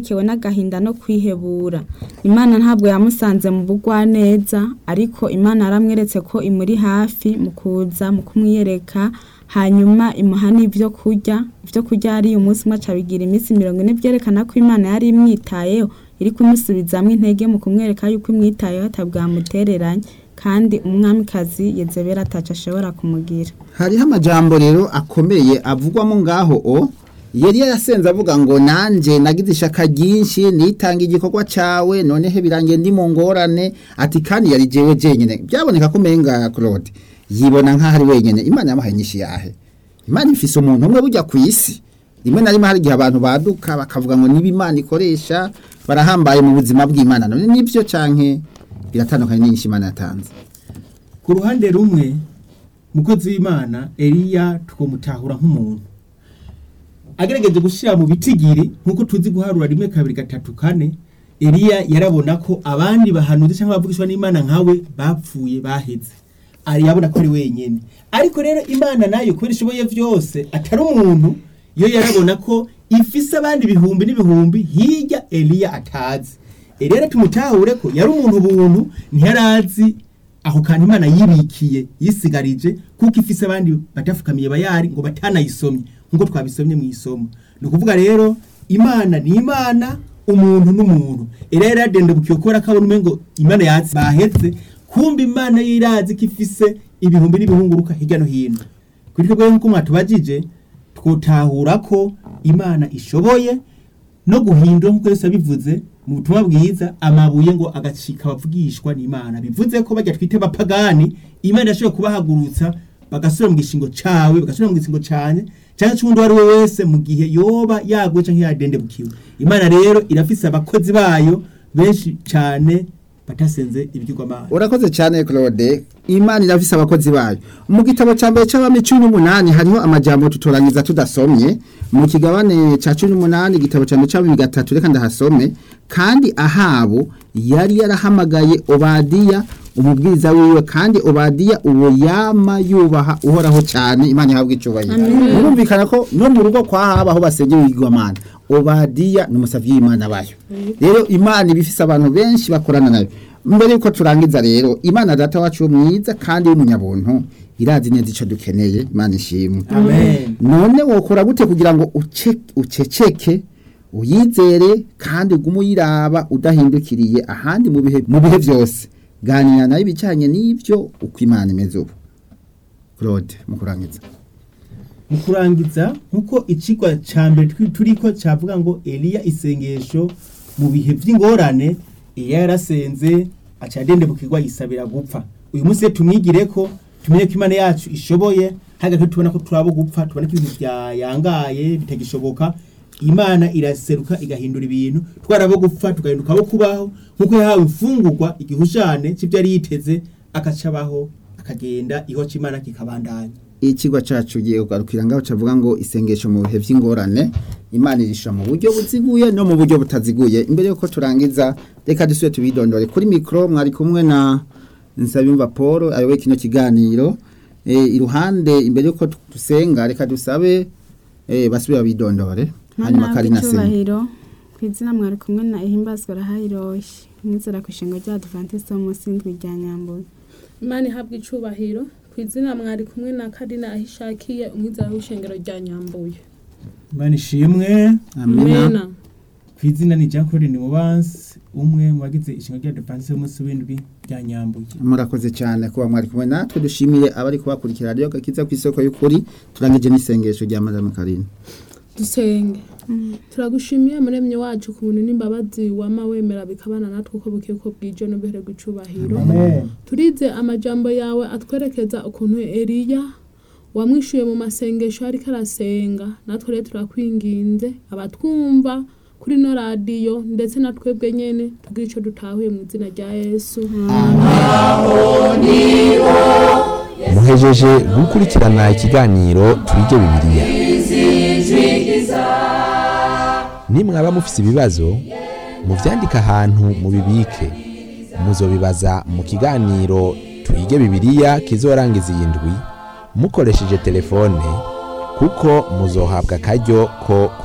yatekewe n'agahinda no kwihebura imana ntabwo yamusanze mu bugwaneza ariko imana yaramweretse ko imuri hafi mu kuza mu kumwiyereka hanyuma imuha n'ibyo kurya ibyo kurya yariye umunsi umwe acabigira iminsi mirongo ine byerekana ko imana yari imwitayeho iri kumusubizamo intege mu kumwereka yuko imwitayeho atabwamutereranye kandi umwamikazi yezebera ataco ashobora kumugira hariho amajambo rero akomeye avugwamo ngaho o yari yasenze avuga ngo nanje nagize ishaka ryinshi nitanga igikorwa cawe noneho birangiye ndi mu ngorane ati kandi yari jewe jenyine byaboneka ko umenga Claude yibona nk'aho ari wenyine imana yamuhaye nyinshi yahe imana ifise umuntu umwe burya ku isi rimwe na rimwe hari igihe abantu baduka bakavuga ngo niba imana ikoresha barahambaye mu buzima bw'imana none nibyo canke biratandukanye n'inyinshi imana yatanze ku ruhande rumwe mukozi w'imana eliya twamutahura nk'umuntu agerageje gushyira mu bitigiri nk'uko tuzi guharura rimwe kabiri gatatu kane eliya yarabona ko abandi bahanuzi cyangwa bavugishwa n'imana nkawe bapfuye baheze ari yabona ko ari wenyine ariko rero imana nayo kubera ishoboye byose atari umuntu yo yarabona ko ifise abandi ibihumbi n'ibihumbi hirya eliya atazi eliya rero tumutahure ko yari umuntu buntu ntiyarazi aho kantu imana yibikiye yisigarije kuko ifise abandi batafukamiye bayari ngo batanayisomye nk'uko twabisomye mu isomo ni ukuvuga rero imana ni imana umuntu n'umuntu eliya yari yadendebukiye kubera ko abona umengo imana yatsi bahetse kumbe imana yirazi ko ifise ibihumbi n'ibihunguruka hirya no hino kuri twebwe nk'uko mwatubajije twotahura ko imana ishoboye no guhindura nk'uko yose abivuze mu butumwa bwiza amabuye ngo agacika abavugishwa n'imana bivuze ko bajya twite bapagani imana yashobora kubahagurutsa bagasubira mu gishingo cawe bagasubira mu gishingo canye cyangwa cy'undi uwo ari we wese mu gihe yoba yaguye cyangwa yadendebukiwe imana rero irafise abakozi bayo benshi cyane batasenze ibyigwamana urakoze cyane Claude imana irafise abakozi bayo mu gitabo cya mbere cy'abami cumi n'umunani hariho amajambo tutorangiza tudasomye mu kigabane cya cumi n'umunani igitabo cya mbere cy'abami gatatu reka ndahasome kandi ahabu yari yarahamagaye obadiya umubwiriza wiwe kandi obadiya uwo yama yubaha uhoraho cyane imana ihabwa icyubahiro murumvikana ko no mu rugo kwa haba aho basengera ibigwamana obadiya ni umusavyi w'imana bayo rero imana ibifise abantu benshi bakorana nayo mbere yuko turangiza rero imana data wacu mwiza kandi w'umunyabuntu irazi neza ico dukeneye imana ishimwe amen none wokora gute kugira ngo uce- uceceke uyizere kandi ugume uyiraba udahindukiriye ahandi mu bihe mu bihe byose ganira nayo ibijyanye n'ibyo uko imana imeze ubu claude mu kurangiza mu kurangiza nk'uko ikigwa cya mbere twi- turiko cyavuga ngo eliya isengesho mu bihe by'ingorane eliya yarasenze aca yadendebukirwa yisabira gupfa uyu munsi rero tumwigire ko tumenye ko imana yacu ishoboye hagati tubona ko turabo gupfa tubona ko ibintu byayangaye bitagishoboka imana iraseruka igahindura ibintu twarabo gupfa tugahinduka abo kubaho nk'uko yahawe imfungurwa igihushane cy'ibyo yari yiteze akacabaho akagenda iho cy'imana kikabandanya ikigwa cyacu giye kugarukira ngaho cavuga ngo isengesho mu bihe by'ingorane imana irisha mu buryo buziguye no mu buryo butaziguye imbere yuko turangiza reka dusubire tubidondore kuri mikro mwari kumwe na Nsabimva Paul ayoboye kino kiganiro e, iruhande imbere yuko dusenga reka dusabe e, basubire babidondore hanyuma mana Karina Senga icyubahiro ku izina mwari kumwe na ihimbazwa rahayiroshye mwizera ku ishinga rya adventiste wo munsi y'indwi rya nyambuye imana ihabwa icubahiro ku izina mwari kumwe na karina aho ishakiye umwizera w'ishengero rya nyambuye imana ishimwe amina ku izina ni jean claude nimubansi umwe mu bagize ishinga rya depanse y'umunsi w'indwi rya nyambuye murakoze cyane kuba mwari kumwe natwe dushimiye abari kubakurikira radiyo gakiza ku isoko y'ukuri turangije n'isengesho rya madame Karina dusenge turagushimiye muremye wacu ku buntu n'imbabazi wama wemera bikabana natwe uko buke uko bwije n'ubuhererwa icubahiro turize amajambo yawe atwerekeza ukuntu eliya wamwishuye mu masengesho ariko arasenga natwe rero turakwinginze abatwumva kuri no radiyo ndetse na twebwe nyene tugire ico dutahuye mu izina rya yesu muhejeje gukurikirana ikiganiro twige bibiliya nimwaba mufise ibibazo muvyandike ahantu mubibike muzobibaza mu kiganiro twige bibiliya kizorangiza iyi ndwi mukoresheje telefone kuko muzohabwa akaryo ko